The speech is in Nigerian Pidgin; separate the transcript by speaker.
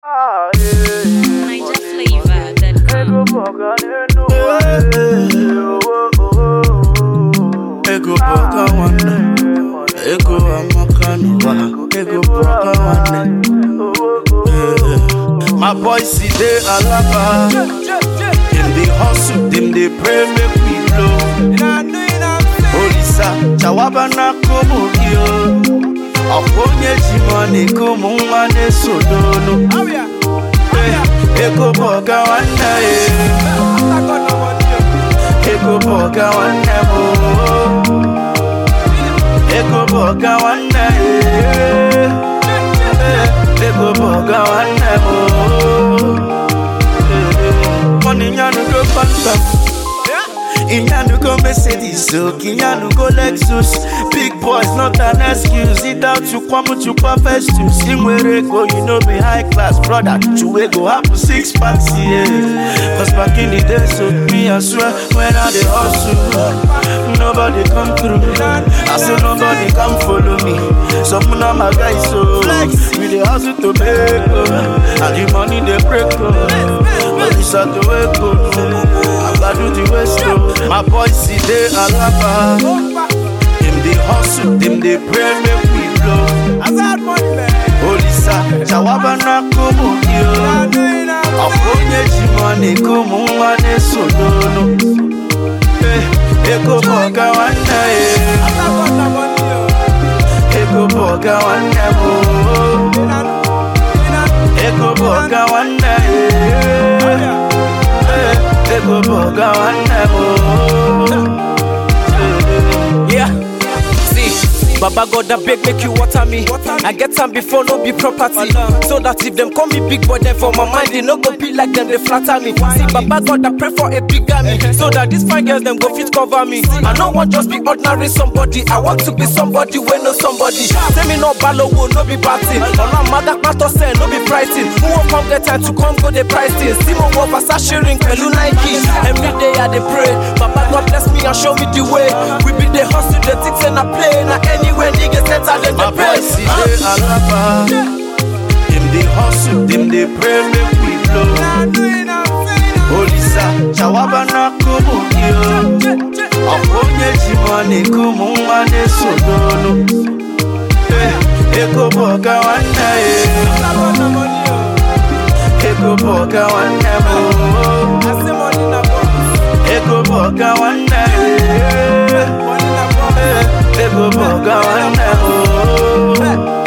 Speaker 1: Niger flavor that come.
Speaker 2: Ego boga nwanne Ego amaka n'ụwa Ego boga nwanne Eh, My boys see dey alaba Dem dey hustle, dem dey pray make we blow Olisa, chawaba na komo yo Ọkwa onye ji money ka ụmụ nwa na-esodonu Eh, Ego boga nwanne eh. Ego boga nwanne m oo. Ego boga nwanne eh. Eh, Ego boga nwanne m oo. Eh, Money nyanugo phantom Inyanugo Mercedes, so Kinyanugo Lexus Big boys, not an excuse It out to kwamu to perfect to Sing where go, you know be high class brother To go happen six packs, yeah Cause back in the day, so me I swear When I dey hustle Nobody come through I say nobody come follow me Some of my guys, so We dey hustle to make oh. And the money they break oh. But it's at the way go I gotta do the west oh. My boys see they alaba Them they hustle, them they pray make we blow Olisa, chawaba na kumu yo Akonye jimane kumu wane sodono Eh, Ego boga wane eh. Ego boga wane mo Ego boga wane eh. Eh, Ego boga wane mo
Speaker 3: Yeah. See, Baba God I beg make you water me. I get time before no be property. So that if them call me big boy, then for my mind they no go be like them they flatter me. See, Baba God I pray for a big me. So that these fine girls them go fit cover me. I don't want just be ordinary somebody. I want to be somebody when no somebody. Say me no ballow, no be batting. On my mother matter say no be pricing. Who won't come get time to come go the pricing? Simon go Versace ring, Pelu Nike. Every day I dey pray. Baba God bless me and show me the way. We be the hustle, the things and I play. Now anywhere niggas enter then
Speaker 2: My
Speaker 3: they pray.
Speaker 2: boys see they alaba Them they hustle, them they pray make we blow Olisa, chawaba na kumu yo Akonye jimane kumu wane sodono Eh, Ego boga wane eh. Ego boga wane mo Ego boga wane eh. Eh, Ego boga wane mo